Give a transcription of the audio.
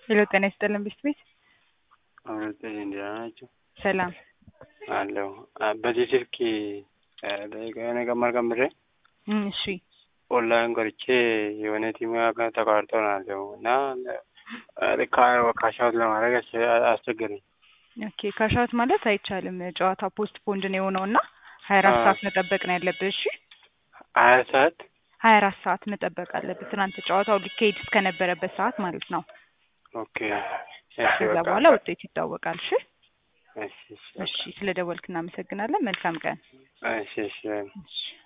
ሄሎ ጤና ይስጥልን ብስት ቤት አሁን እንዲያ ናቸው ሰላም አለው በዚህ ስልክ የሆነ ቀመር ቀምሬ እም፣ እሺ ኦንላይን ቆርቼ የሆነ ቲም ጋር ተቋርጦ ነው አለው እና ካሻውት ለማድረግ አስቸገረኝ። ኦኬ ካሻውት ማለት አይቻልም። ጨዋታ ፖስት ፖንድ ነው የሆነው እና ሀያ አራት አዎ። ሰዓት መጠበቅ ነው ያለብህ። እሺ ሀያ ሰዓት ሀያ አራት ሰዓት መጠበቅ አለብህ። ትናንት ጨዋታው ሊካሄድ እስከነበረበት ሰዓት ማለት ነው። ኦኬ እሺ ከዛ በቃ በኋላ ውጤት ይታወቃል። እሺ እሺ እሺ በቃ እሺ፣ ስለ ደወልክ እናመሰግናለን። መልካም ቀን። እሺ እሺ እሺ